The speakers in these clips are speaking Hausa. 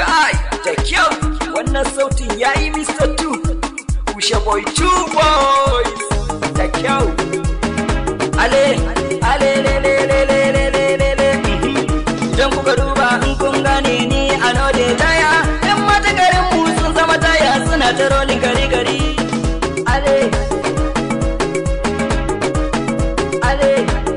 kai da kyau wannan sautin yayi Mr. Two Usha boy two boys da kyau ale ale le le le le le le le le idan kuka duba in kun gane ni a node taya yan mata garin mu sun zama taya suna ta rolin gari gari ale ale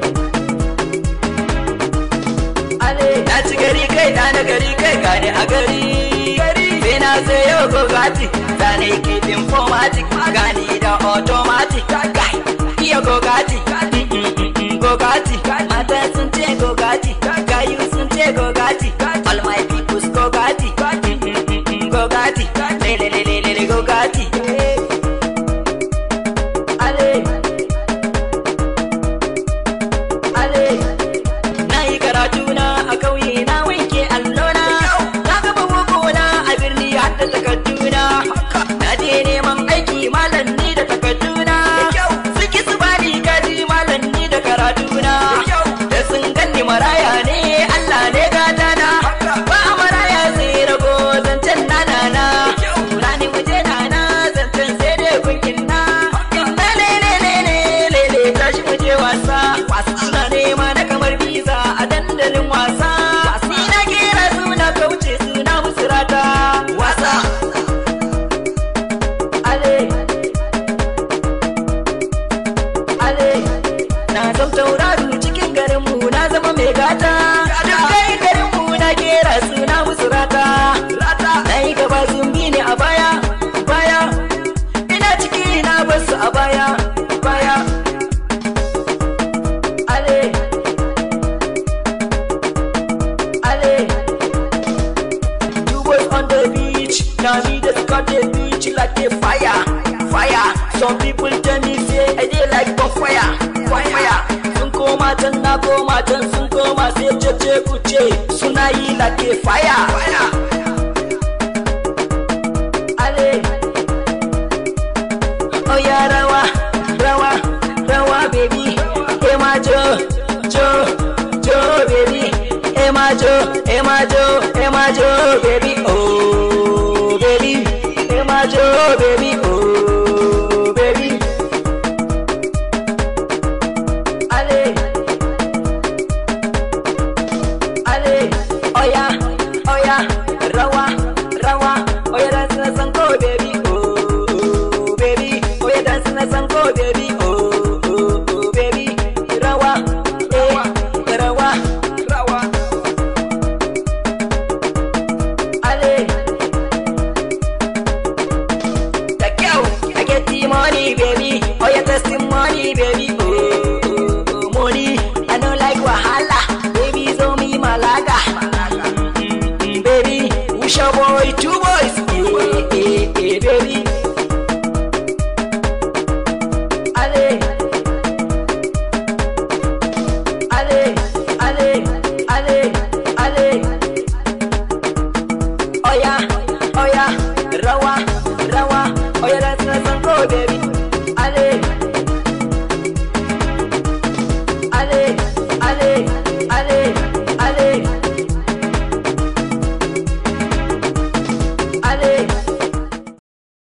ale na ci gari kai na na gari kai gane a gari gari sai na sai yau gogati zane kifin fomatic gani da automatic gai iya gogati gogati mata sun ce gogati gayu sun ce gogati all my people's gogati gogati lelelelele gogati ale ale na yi karatu na a kauye na wanke allona na gaba bukuna a birni har da takarduna na je neman aiki malam ni da takarduna suki su bani gaji malam ni da karatuna da sun ganni maraya ne Allah ne gatana ba maraya sai rago zancen nana na rani muje nana zancen sai dai kunkin na inna le le le le le le tashi muje wasa suna nema na kamar biza a dandalin wasa ni na kera suna kauce suna musu rata wasa ale ale na zam tauraro cikin garinmu na zama mai gata duk kai garinmu na kera suna musu rata na yi gaba sun bi ni a baya baya ina ciki na basu a baya baya ale ale You was on the beach, now me just got the beach like a fire, fire. Some people tell me say I dey like bonfire, bonfire. Sun koma can na koma can sun koma sai cece kuce suna yi like a fire, fire. Ale, oh yeah, rawa, rawa, rawa, baby. Hey, my Joe, Joe, Joe, baby. Hey, my Joe, hey, my Joe, hey, my Joe, baby. Oh, baby. Hey, my Joe, baby. Oh, baby. Ale, ale, oh yeah, oh yeah, rawa, rawa, oh yeah, dance na sanko, baby. Oh, baby, oh yeah, dance na sanko, baby.